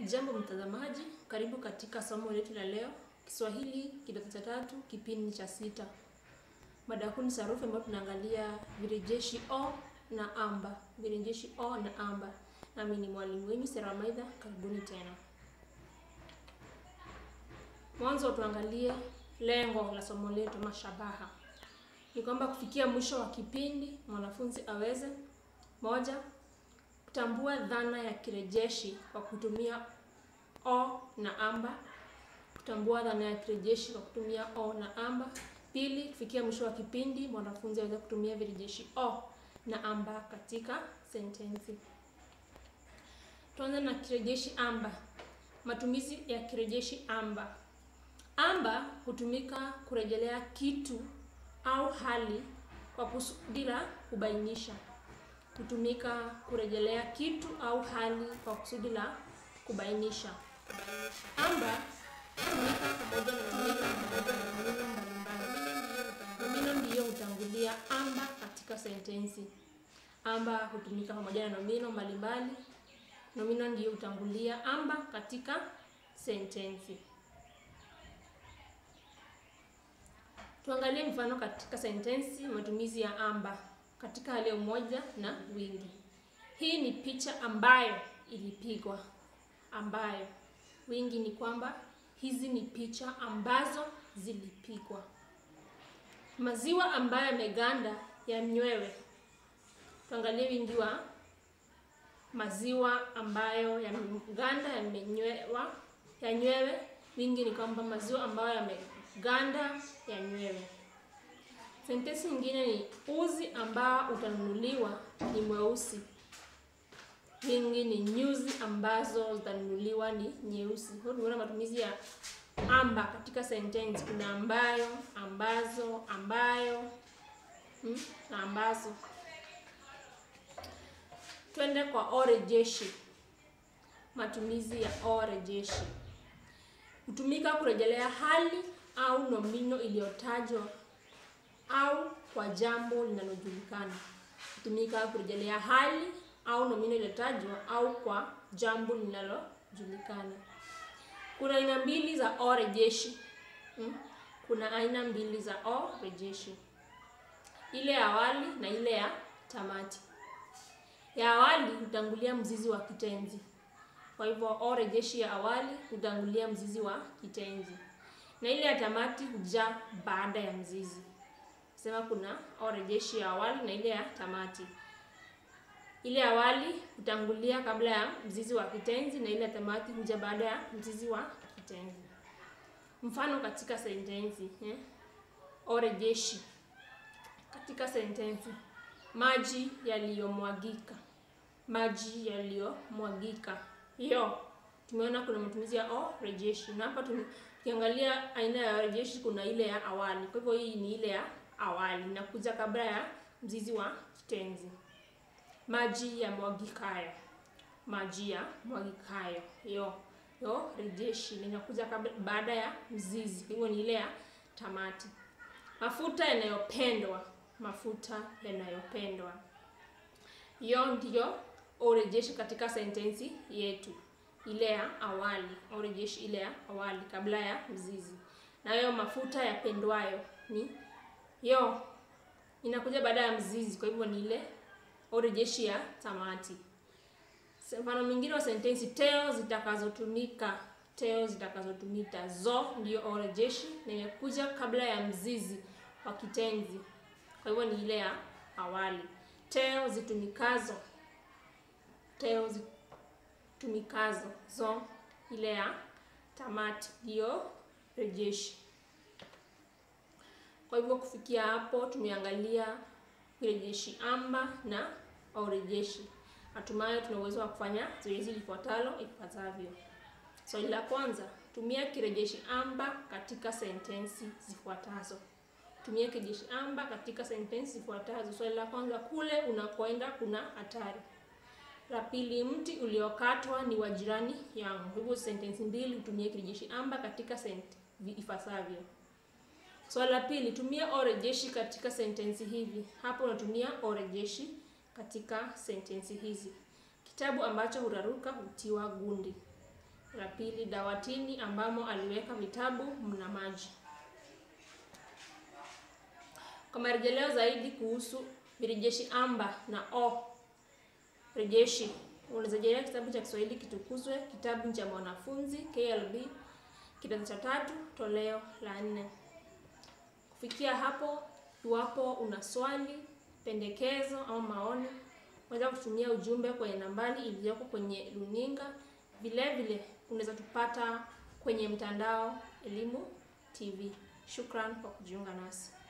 Jambo mtazamaji, karibu katika somo letu la leo, Kiswahili kidato cha tatu, kipindi cha sita. Mada kuu ni sarufi ambayo tunaangalia virejeshi o na amba, virejeshi o na amba. Nami ni mwalimu wenu Sera Maidha, karibuni tena. Mwanzo tuangalie lengo la somo letu, mashabaha. Ni kwamba kufikia mwisho wa kipindi mwanafunzi aweze moja, kutambua dhana ya kirejeshi kwa kutumia o na amba. Kutambua dhana ya kirejeshi kwa kutumia o na amba. Pili, kufikia mwisho wa kipindi mwanafunzi aweze kutumia virejeshi o na amba katika sentensi. Tuanze na kirejeshi amba. Matumizi ya kirejeshi amba. Amba hutumika kurejelea kitu au hali kwa kusudi la kubainisha. Hutumika kurejelea kitu au hali kwa kusudi la kubainisha. Amba hutumika pamoja na nomino pamoja na nomino mbalimbali. Nomino ndiyo hutangulia amba katika sentensi. Amba hutumika pamoja na nomino mbalimbali. Nomino ndiyo hutangulia amba katika sentensi. Tuangalie mfano katika sentensi matumizi ya amba katika hali ya umoja na wingi. Hii ni picha ambayo ilipigwa. Ambayo wingi ni kwamba hizi ni picha ambazo zilipigwa. Maziwa ambayo yameganda yanywewe. Tuangalie wingi wa maziwa ambayo yameganda yamenywewa yanywewe. Wingi ni kwamba maziwa ambayo yameganda yanywewe. Sentensi nyingine ni uzi ambao utanunuliwa ni mweusi. Wingi ni nyuzi ambazo zitanunuliwa ni nyeusi. Kwa tunaona matumizi ya amba katika sentensi. Kuna ambayo, ambazo, ambayo hmm, na ambazo. Twende kwa o rejeshi. Matumizi ya o rejeshi hutumika kurejelea hali au nomino iliyotajwa au kwa jambo linalojulikana. Hutumika kurejelea hali au nomino iliyotajwa au kwa jambo linalojulikana. Kuna aina mbili za o rejeshi. Hmm? Kuna aina mbili za o rejeshi, ile ya awali na ile ya tamati. Ya awali hutangulia mzizi wa kitenzi. Kwa hivyo o rejeshi ya awali hutangulia mzizi wa kitenzi, na ile ya tamati hujaa baada ya mzizi. Sema kuna o rejeshi ya awali na ile ya tamati. Ile ya awali hutangulia kabla ya mzizi wa kitenzi na ile ya tamati huja baada ya mzizi wa kitenzi. Mfano katika sentensi eh? O rejeshi katika sentensi: maji yaliyomwagika, maji yaliyomwagika. Hiyo tumeona kuna matumizi ya o rejeshi, na hapa tukiangalia aina ya rejeshi kuna ile ya awali. Kwa hivyo hii ni ile ya awali inakuja kabla ya mzizi wa kitenzi. Maji ya mwagikayo, maji ya mwagikayo. Hiyo hiyo rejeshi inakuja kabla baada ya mzizi, kwa hivyo ni ile ya tamati. Mafuta yanayopendwa, mafuta yanayopendwa. Hiyo ndiyo o rejeshi katika sentensi yetu, ile ya awali. O rejeshi ile ya awali kabla ya mzizi, na hiyo mafuta yapendwayo ni yo inakuja baada ya mzizi, kwa hivyo ni ile o rejeshi ya tamati. Mfano mwingine wa sentensi: teo zitakazotumika, teo zitakazotumika. Zo ndiyo o rejeshi na imekuja kabla ya mzizi wa kitenzi, kwa hivyo ni ile ya awali. Teo zitumikazo, teo zitumikazo. Zo ile ya tamati ndiyo rejeshi. Kwa hivyo kufikia hapo tumeangalia virejeshi amba na o rejeshi. Hatimaye tuna uwezo wa kufanya zoezi lifuatalo ifuatavyo. Swali so, la kwanza, tumia kirejeshi amba katika sentensi zifuatazo. Tumia kirejeshi amba katika sentensi zifuatazo. Swali so, la kwanza, kule unakoenda kuna hatari. La pili, mti uliokatwa ni wa jirani yangu. Hivyo sentensi mbili hutumia kirejeshi amba katika sentensi ifasavyo. Swali so, la pili, tumia o rejeshi katika sentensi hivi. Hapo unatumia o rejeshi katika sentensi hizi. Kitabu ambacho huraruka hutiwa gundi. La pili, dawatini ambamo aliweka vitabu mna maji. Kwa marejeleo zaidi kuhusu virejeshi amba na o rejeshi, unaweza rejelea kitabu cha Kiswahili Kitukuzwe, kitabu cha mwanafunzi KLB, kidato cha tatu, toleo la nne. Kufikia hapo, iwapo una swali, pendekezo au maoni, unaweza kutumia ujumbe kwenye nambari iliyoko kwenye runinga. Vile vile unaweza tupata kwenye mtandao Elimu TV. Shukran kwa kujiunga nasi.